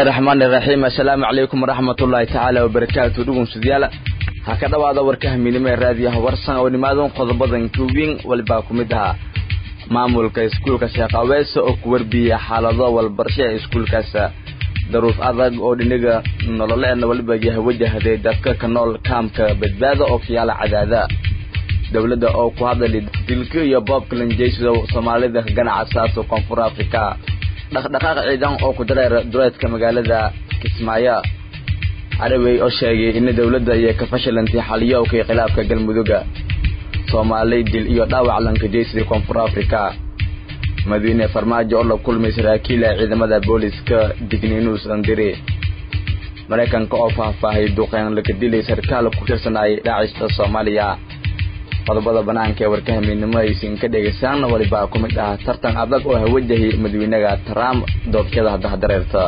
bismillaahi raxmaani raxiim assalaamu calaykum waraxmatullaahi tacaala wabarakaatu dhugunsudayaal ha ka dhowaada warkaha midnimo ee raadiyaha warsan oo nimaadan qodobadan kuwiin walibaa ku mid ahaa maamulka iskuulka sheekh aweese oo ku warbiyey xaalado walbarsho ee iskuulkaas daruuf adag oo dhiniga nololeedna waliba yahay wajahday dadka ka nool kaamka badbaada oo kayaala cadaada dowladda oo ku hadlay dilka iyo boobka lanjeysido soomaalida ganacsaas koonfur afrika dhaqdhaqaaq ciidan oo ku dareera duleedka magaalada kismaayo carabey oo sheegay in dowladda iyo ka fashilantay xaliyowkii khilaafka galmuduga soomaali dil iyo dhaawac lankajeysiday koonfur afrika madiine farmaajo oo la kulmay saraakiila ciidamada booliska digniinuus andiri maraykanka oo faahfaahay duqeen laga dilay sarkaal ku tirsanay dhaacista soomaaliya qodobada banaanka ee warkaha midnimo aysan ka dhegaysaan walibaa ku mid ah tartan adag oo hawajahay madaxweynaha trump doorashada haddaha dareerta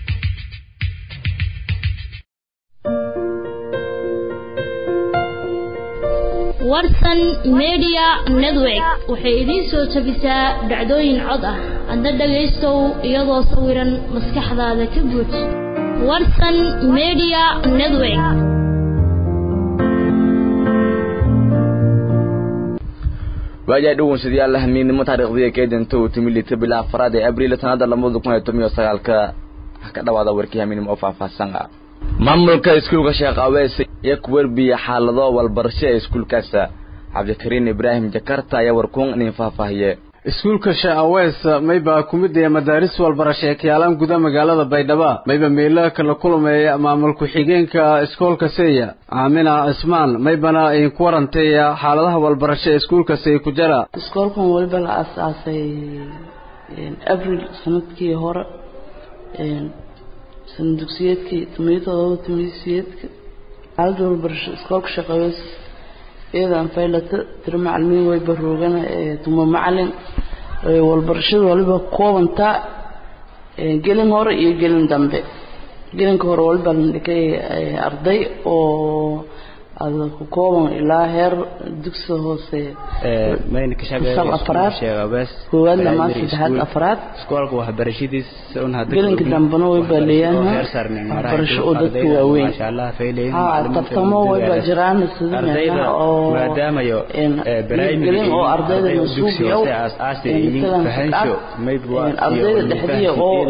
warsan media network waxay idiin soo jabisaa dhacdooyin cod ah adna dhagaystow iyadoo sawiran maskaxdaada ka buuj warsan media network waayahay dhugunsadayaal hamiidnimo taariikhdii keedanta uu timi lita bilaa afaraad ee abriil sanada labada kun iyo toban iyo sagaalka ka dhawaada warkii hamiidnimo oo faahfaahsan ah maamulka iskuulka sheekh awees iyo ku werbiya xaalado walbarasho ee iskuulkaas cabdikariin ibraahim jakarta ayaa warkuun inin faahfaahiye iskuulka sheekh awees mayba ku mid yahay madaaris walbarasho ee kayaalaan guda magaalada baydhabo mayba meelo kala kulmeeya maamul ku-xigeenka iskoolka seya aamina cismaan maybana idinku warantay xaaladaha walbarasho ee iskuulkasi ku jara iskoolkan weliba la aasaasay abril sanadkii hore sana dugsiyeedkii tomiyo todoba tomiyo siyeedka xaalada walbarasho iskoolka sheekh awees iyadaan faylata tiro macalimiin way baroogana tuma macalin walbarashada waliba koobantaa gelin hore iyo gelin dambe gelinka hore waliba la dhigay arday oo ada ku kooban ilaa heer dugsiga hoose sal afraad koowaadna maa saddexaad afraad gelinka dambena wayba leeyaanha waxbarasho oo dadka waaweyn ha tartamo wayba jiraan sidamena oo gelin oo ardayda masuubiyow ardayda dhexdiya oo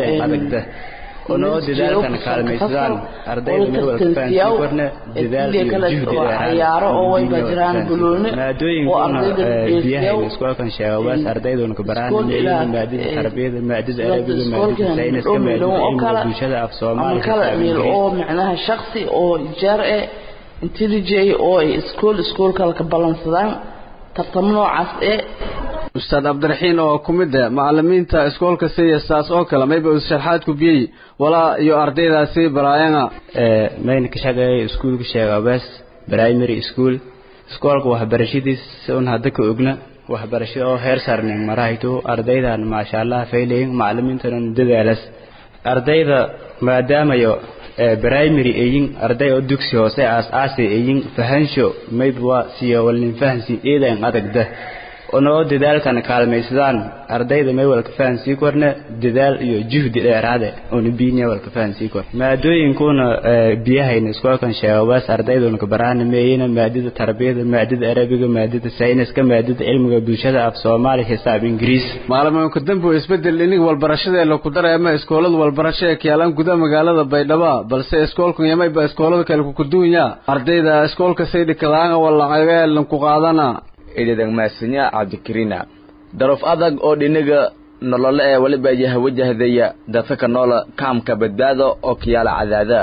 onoo dadaalkan kaalmaysadaan ardayda meel walka fahansiin korna dadaal iyo juhdi ciyaaro oo wayba jiraan buloone maadooyinkuna biyaha iskoolkan sheegawaas ardayduna kabaraan maadada tarbiyada maadada arabiga maadada sayniska maadada cilmiga bulshada af soomaaliya oo macnaha shaksi oo ijaar eh intelligent oo ay iskool iskoolkala ka ballansadaan tartamo noocaas ee ustaad cabdiraxiin oo ku mid ah macalimiinta iskoolka siyasaas oo kale mayba uu sharxaad ku biyey walaa iyo ardaydaasi baraayana mayna ka shaqeeyay iskuulka sheega west primary school iskoolka waxbarashadiisa un hadda ka ogna waxbarashada oo heer sarnin marahayto ardaydan maasha allah faylayin macalimiintana dadaalas ardayda maadaamayo primary ayin arday oo dugsi hoose aas aasay ayin fahansho mayba siyo walnin fahansi eedan adagda onoo dadaalkan kaalmaysadaan ardayda may walka fahansii korna dadaal iyo juhdi dheeraade oona biinya walka fahansii kor maadooyinkuna biyahayna iskoolkan sheegabaas ardayduna kabaraana meeyina maadada tarbiyada maadada arabiga maadada sayniska maadada cilmiga bulshada af soomaali xisaab ingiriis maalmoonka dambe oo isbedel inig walbarashada la ku dareema iskoolada walbarasho ee kiyaalaan gudaha magaalada baydhabo balse iskoolkan yamayba iskoolada kale kukuduunya ardayda iskoolka saydhikadaanga walacageen ku qaadana idadang maasanya cabdikariina daruuf adag oo dhiniga nolole ee waliba yaha wajahdaya dadka ka noola kaamka badbaado oo kayaala cadaada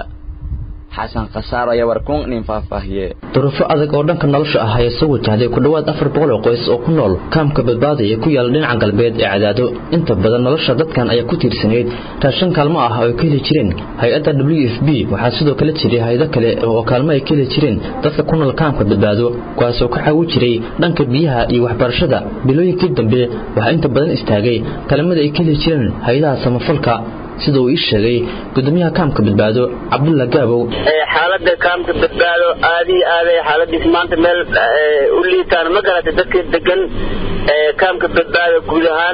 xasan khasaar ayaa warkuun nin faahfaahiye duruufo adag oo dhanka nolosha ah ayaa soo wajahday ku dhowaad afar boqol oo qoys oo ku nool kaamka badbaada ee ku yaala dhinaca galbeed ee cadaado inta badan nolosha dadkan ayaa ku tiirsanayd raashan kaalmo ah oo ay ka heli jireen hay-adda w f b waxaa sidoo kale jiray hay-ado kale oo kaalmo ay ka heli jireen dadka ku nool kaamka badbaado kuwaasoo ka caawin jiray dhanka biyaha iyo waxbarashada bilooyinkii dambe waxaa inta badan istaagay kaalmada ay ka heli jireen hay-adaha samafalka sida uu ii sheegay gudoomiyaha kaamka badbaado cabdulla gaabow xaalada kaamka badbaado aad iyo aaday xaaladiis maanta meel u liitaan ma garatay dadka degan kaamka badbaada guud ahaan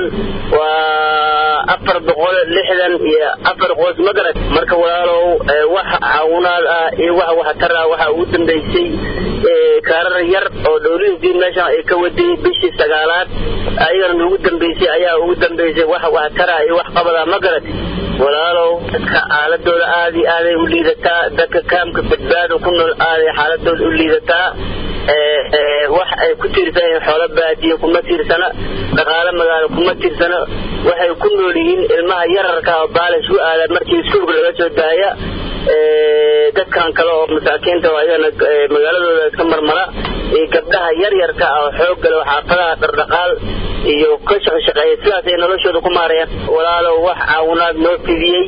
waa afar boqol lixdan iyo afar qoys magarad marka walaalow wax caawinaad ah iyo wax waxtar ah waxaa ugu dambeysay kaarar yar oo dowladii meeshan ay ka waday bishii sagaalaad ayagana ugu dambeysay ayaa ugu dambeysay wax waxtar ah iyo wax qabada magarad walaalow dadka xaaladooda aad iyo aaday u liidataa dadka kaamka badbaada ku nool aaday xaaladooda u liidataa wax ay ku tiirsan yihiin xoolo baadiye kuma tiirsana dhaqaale magaalo kuma tiirsana waxay ku nool yihiin ilmaha yararka oo baalish u aada markii iskuulka laga soo daaya dadkan kale oo masaakiinta oo ayagana magaaladooda iska marmara iyo gabdhaha yaryarka ah oo xoog gale oo xaafadaha dhardhaqaal iyo ka shaqashaqeeya sidaas ay noloshooda ku maarayaan walaalow wax caawinaad noo fidiyey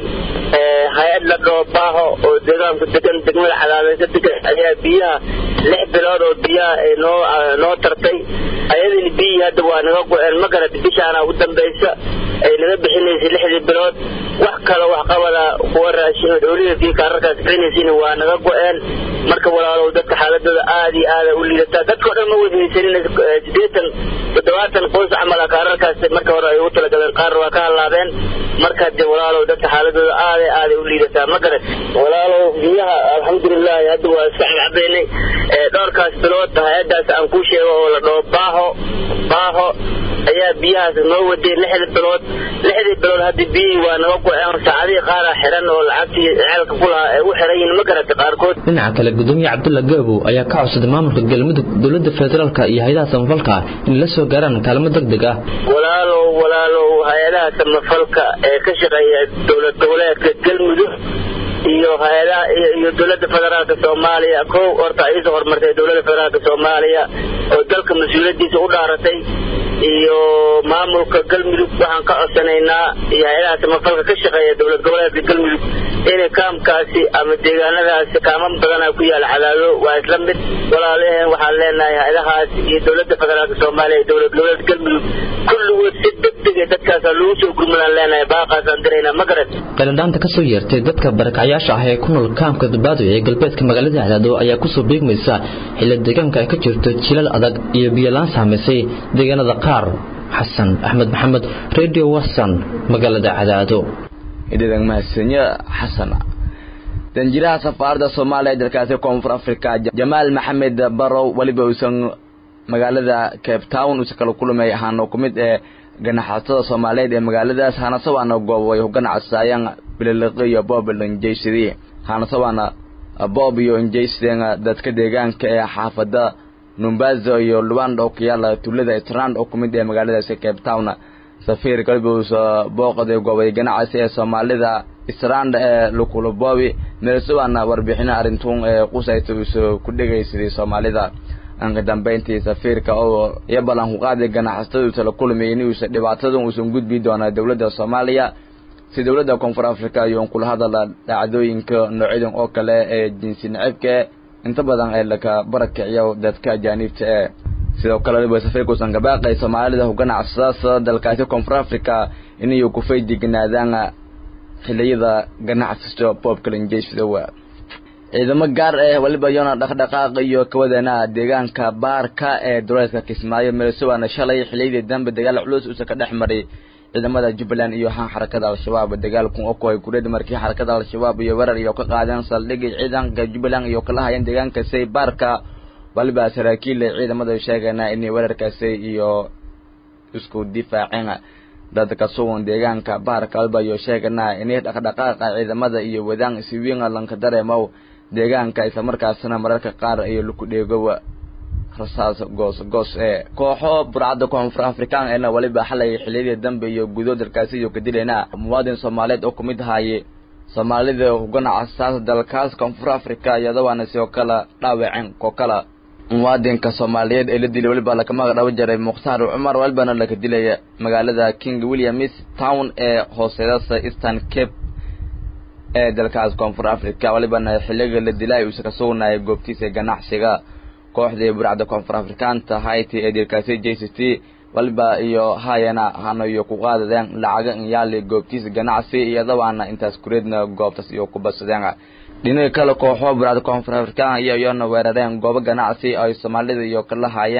hay-ad la dhoobaaho oo deegaanku degan degmada cadaadeysa degan ayaa biyaha lix bilood oo biyaha ay noo noo tartay ayadina biyihii hadda waa naga go-een ma garad bishaana ugu dambaysa ay naga bixinaysay lixdii bilood wax kale wax qabada kuwa raashin dowladii kaararkaas bixinaysayna waa naga go-een marka walaalow dadka xaaladooda aad iyo aada u liidataa dadkao dhan ma wadhaysanin sideetan toddobaatan qoys camal ah kaararkaas marka hore ay ugu talagaleen qaar waa ka hallaabeen marka dee walaalow dadka xaaladooda aad iyo aaday u liidataa ma garad walaalow biyaha alxamdulilahi hadda waa iska cabcabaynay dhowrkaas bilood hay-adaas aan kuu sheego oo la dhaho baaho baaho ayaa biyahaas noo waday lixda bilood lixdii bilood hadda biyihii waa naga go-een saacadihii qaara xiran oo lacagtii ceelka ku lahaa ay u xiran yihiin ma garata qaarkood dhinaca kale gudoomiye cabdulla gaabo ayaa ka codsaday maamulka galmudug dowladda federaalka iyo hay-adaha samafalka inay la soo gaaraan kaalmo deg deg ah walaalow walaalow hay-adaha samafalka ee ka shaqeeya dowlad goboleedka galmudug iyo hay-adaha iyo dowladda federaalka soomaaliya kow horta ayasoo horumartay dowladda federaalka soomaaliya oo dalka mas-uuliyadiisa u dhaaratay iyo maamulka galmudug waxaan ka codsanaynaa iyo hay-adaha samafalka ka shaqeeya dowlad goboleedka galmudug inay kaamkaasi ama deegaanadaasi kaaman badana ku yaala cadaado waa isla mid walaalaheen waxaan leenahay hay-adahaas iyo dowladda federaalka soomaaliya iyo dowlad goboleedka galmudug kulligood si degdega dadkaasa lagu soo gurmadaan leenahay baaqaasaan diraynaa ma garad qayladhaanta kasoo yeertay dadka barakacyaasha ah ee ku nool kaamka badbaado ee galbeedka magaalada cadaado ayaa kusoo beegmaysa xilli deegaanka ay ka jirto jilal adag iyo biyolaan saamaysay deegaanada qaar xasan axmed maxamed radio watson magaalada cadaado ididang mahadsanyo xasan danjiraha safaaradda soomaaliya ee dalkaasi koonfur africa jamaal maxamed barow weliba uusan magaalada cape town uusan kala kulmay ahaana ku mid ee ganacsatada soomaaliyeed ee magaaladaas hanasabaana goob way ganacsaayaan bililiqi iyo boob lanjeysadii hanasabaana boob iyo injeysadeen dadka deegaanka ee xaafada numbazo iyo luwanda oo ku yaala tuulada strand oo ku mid ee magaaladaasi cape town safiir galbowsa booqday goobay ganacsi ee soomaalida strand ee lukulabowi meelsubaana warbixino arrintuun ee qusayta uusa ku dhegaysaday soomaalida anka dambayntii safiirka oo iyo ballan ku qaaday ganacsatada uusa la kulmayay in uusa dhibaatadan uusan gudbi doona dowladda soomaaliya si dowladda koonfur africa ayuun kula hadala dhacdooyinka noocyadan oo kale ee jinsi nacibka inta badan ee laka barakiciyo dadka ajaaniibta ee sidoo kale waliba safiirka uusan gabaaqay soomaalida ku ganacsadaas dalkaasi koonfur africa inay ku faydignaadaan xiliyada ganacsiga boobka lanjeysfidowa ciidamo gaar ah waliba iyona dhaqdhaqaaq iyo kawadana deegaanka baarka ee duleedka kismaayo meelsubaana shalay xiliyadii dambe dagaal culus uusa ka dhex maray ciidamada jubbaland iyo han xarakada al-shabaab dagaalku oo kuhay kureed markii xarakada al-shabaab iyo weerar iyo ka qaadeen saldhigii ciidanka jubbaland iyo kala hayeen deegaanka say baarka waliba saraakiil ciidamada sheegana inay weerarkaasi iyo isku difaaceen dadka sugan deegaanka baarka waliba iyo sheegana inay dhaqdhaqaaqa ciidamada iyo wadaan siwiin lanka dareemow deegaanka islamarkaasina mararka qaar iyo laku dheegowa rasaas goos goos ee kooxo burcadda koonfur afrikaan eena waliba xalay xiliyadii dambe iyo gudo dalkaasi iyo kadilena muwaadin soomaaliyeed oo kumid ahaaye soomaalida ganacsaas dalkaas koonfur africa iyadawaana sidoo kale dhaawaceen koo kala muwaadinka soomaaliyeed ee la dilay waliba lakamaga dhabo jaray mukhtaar cumar walibana laka dilaya magaalada king williams town ee hooseedasa eastern cape ee dalkaas koonfur africa walibana xiliga la dilay uusa ka sugnayay goobtiisa ganacsiga kooxdii burcadda koonfur afrikaanta hayti ee dilkaasi j c t waliba iyo hayana hana iyo ku qaadadeen lacaga inyaali goobtiisa ganacsi iyadabaana intaas kureedna goobtaas iyo ku badsadeen dhinaga kale kooxo burcadda koonfur afrikaan iyo iyona weerareen goobo ganacsi ay soomaalida iyo kala haayeen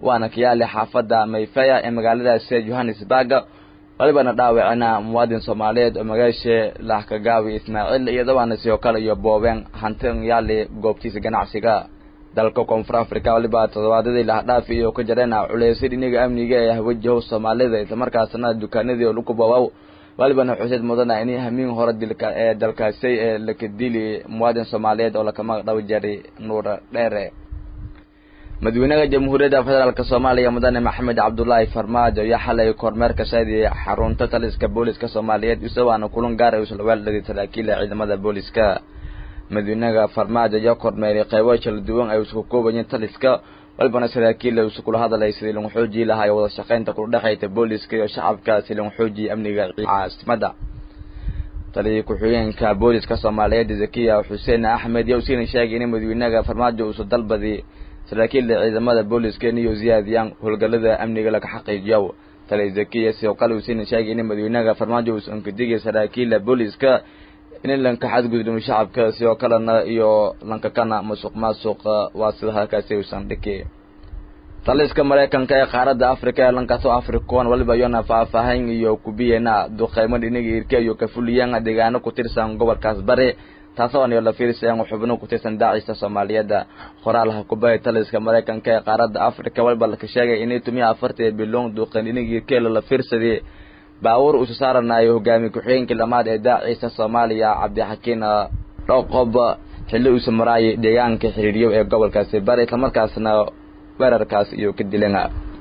waana kayaali xaafadda mayfeya ee magaaladaasi johannesburg walibana dhaawacina muwaadin soomaaliyeed oo magaasha lahkagaawi ismaaciil iyodabaana sidoo kale iyo boobeen hantin yaali goobtiisa ganacsiga dalka koonfur africa waliba toddobaadadii lahdhaafi iyo ka jareen culeysay dhiniga amniga ee hawajahow soomaalida islamarkaasna dukaanadii oo lagu boobaw walibana xuseed mudana in hamiin hore dilka ee dalkaasi ee lakadili muwaadin soomaaliyeed oo lakama dhaw jaray nuur dheere madaxweynaha jamhuuriyadda federaalk soomaaliya mudane maxamed cabdulaahi farmaajo ayaa xalay kormeerka shaadiyay xarunta taliska booliska soomaaliyeed isagoona kulan gaar ay usla weeldhaday saraakiila ciidamada booliska madaxweynaha farmaajo ayaa kormeeray qaybo kala duwan ay isku koobayeen taliska walibana saraakiil ay iskula hadalay sidii lagu xoojii lahaa wada shaqaynta kula dhexaysa booliska iyo shacabka si lagu xoojiyo amniga caasimada taliya ku-xigeenka booliska soomaaliyeed zakiya xuseen axmed yaa usiina sheegay in madaxweynaha farmaajo uusu dalbadi saraakiilda ciidamada booliska inay ziyaadiyaan howlgallada amniga laga xaqiijiyo taliya zakiya sidoo kale usiina sheegay in madaxweynaha farmaajo uusan ka digay saraakiilda booliska in lanka xadgudbin shacabka sidoo kalena iyo lankakana masuq maasuq waa sida halkaasi uusan dhiki taliska maraykanka ee qaaradda africa ee lankaso africoon waliba iyona faahfaahin iyo kubiyena duqeymo dhiniga irka iyo kafuliyeen deegaano ku tirsan gobolkaas bari taasoo aan la fiirsayaan xubno ku tirsan daacista soomaaliyeed qoraalha kubaya taliska maraykanka ee qaaradda africa waliba laka sheegay inay tumiya afartii biloon duqeyn dhiniga irkeela la fiirsaday baawur uusu saaranayo hogaamiye ku-xigeenkii lamaad ee daacista soomaaliya cabdixakiin dhoqob xilli uusa maraayay deegaanka xiriiryo ee gobolkaasi bari islamarkaasna weerarkaas iyo ka dilan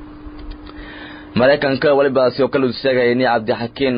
maraykanka waliba sidoo kale uusa sheegay in cabdixakiin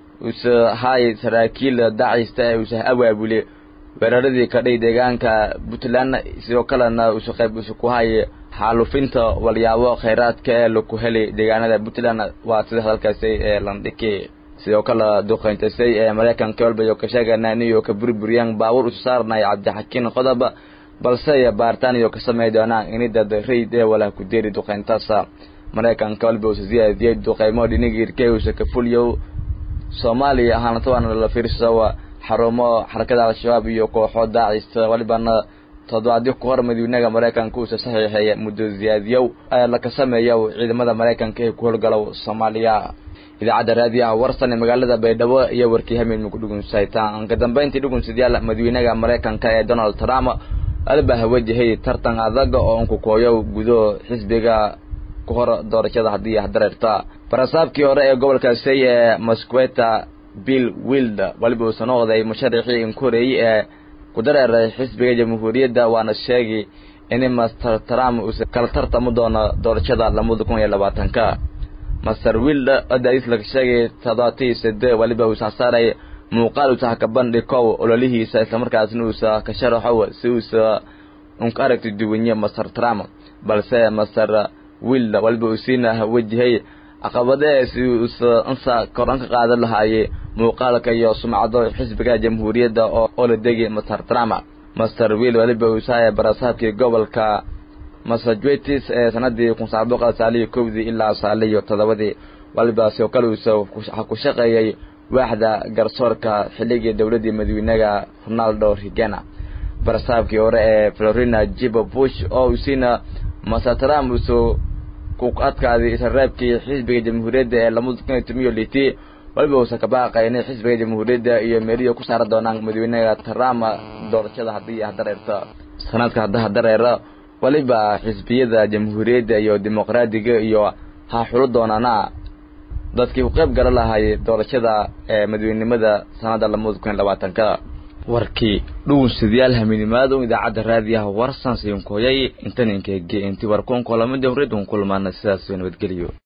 uusa haay saraakiil daacista ee uusa awaabule weeraradii kadhay deegaanka puntland sidoo kalena uusa qayb uusa ku hayay xaalufinta walyaabo khayraadka ee laku helay deegaanada puntland waa sida hadalkaasi ee landhiki sidoo kale duqeyntasay ee maraykanka walba iyo ka sheegana iniyo ka burburiyaan baawur usu saaranaya cabdixakiin qodob balse baaritaan iyo ka samey doonaan ini dad rayd ee walaa ku deeri duqeyntaas maraykanka walba uusa siyaadiyey duqeymo dhiniga irkey uusa ka fuliyo soomaaliya ahaanata waana la fiirso xarumo xarakada al-shabaab iyo kooxo daacista walibana toddobaadyo ku hor madaxweynaha maraykanka uusa saxiixeeya muddo ziyaadiyow ee laka sameeya ciidamada maraykanka ee ku howlgalow soomaaliya idaacadda raadiyaha warsan ee magaalada baydhabo iyo warkii hamilma ku dhugunsaytaan ka dambeyntii dhugunsadayaal madaxweynaha maraykanka ee donald trump albaha wajahay tartan adag oo unkukooyo gudo xisbiga ku hor doorashada haddii hadareerta barasaabkii hore ee gobolkaasi ee mosqueta bill wild waliba uusa noqday musharaxii inkoreey ee ku dareeray xisbiga jamhuuriyadda waana sheegay in master trump uusa kala tartami doono doorashada lamada kun iyo labaatanka master wild odais laga sheegay toddobaatiyo sade waliba uusa saaray muuqaal uusa ka bandhikow ololihiisa islamarkaasna uusa ka sharaxow si uusa unka aragti duwanye master trump balse master wild waliba uu siina wajahay caqabadee si uusa insa koran ka qaadan lahaayey muuqaalka iyo sumcado xisbiga jamhuuriyadda oo la degi master trump master wiil waliba uusaaya barasaabkii gobolka massachusetts ee sanadii kun sagaal boqol saaliyo kowdii ilaa saaliyo toddobadii waliba sidoo kale uusa ku shaqeeyey waaxda garsoorka xilligii dowladdii madaxweynaha ronaldo rigena barasaabkii hore ee florina jibo bush oo usiina master trump uusa ku adkaaday israaabkii xisbiga jamhuuriyadda ee lamada kun iyo tomiyo litii waliba uusa ka baaqay inay xisbiga jamhuuriyadda iyo meeliya ku saara doonaan madaxweynaha trump doorashada haddii hadareerta sanadka hadda hadareera waliba xisbiyada jamhuuriyadda iyo dimuqraadiga iyo ha xulo doonaana dadkii ku qayb gala lahay doorashada ee madaxweynimada sanada lamada kun iyo labaatanka warkii dhugunsidayaal haminimaado idaacadda raadiyaha warsan siinkoyay intaninkeege inti warkuun kulamada horreedun kulmaana sidaas nabadgeliyo